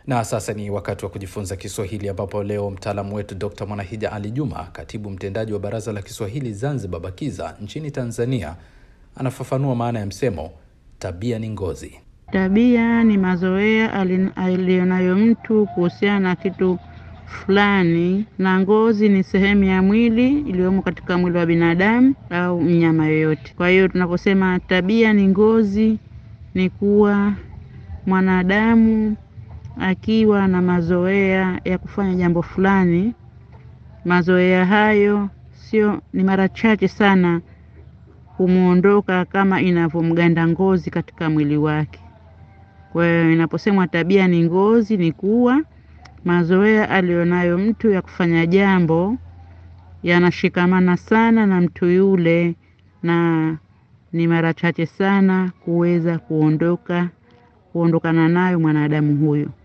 Na sasa ni wakati wa kujifunza Kiswahili, ambapo leo mtaalamu wetu Dr Mwanahija Ali Juma, katibu mtendaji wa Baraza la Kiswahili Zanzibar BAKIZA nchini Tanzania, anafafanua maana ya msemo tabia ni ngozi. Tabia ni mazoea aliyonayo mtu kuhusiana na kitu fulani, na ngozi ni sehemu ya mwili iliyomo katika mwili wa binadamu au mnyama yoyote. Kwa hiyo tunaposema tabia ni ngozi, ni kuwa mwanadamu akiwa na mazoea ya kufanya jambo fulani, mazoea hayo sio, ni mara chache sana kumwondoka kama inavyomganda ngozi katika mwili wake. Kwa hiyo inaposemwa tabia ni ngozi, ni kuwa mazoea aliyonayo mtu ya kufanya jambo yanashikamana sana na mtu yule, na ni mara chache sana kuweza kuondoka kuondokana nayo mwanadamu huyo.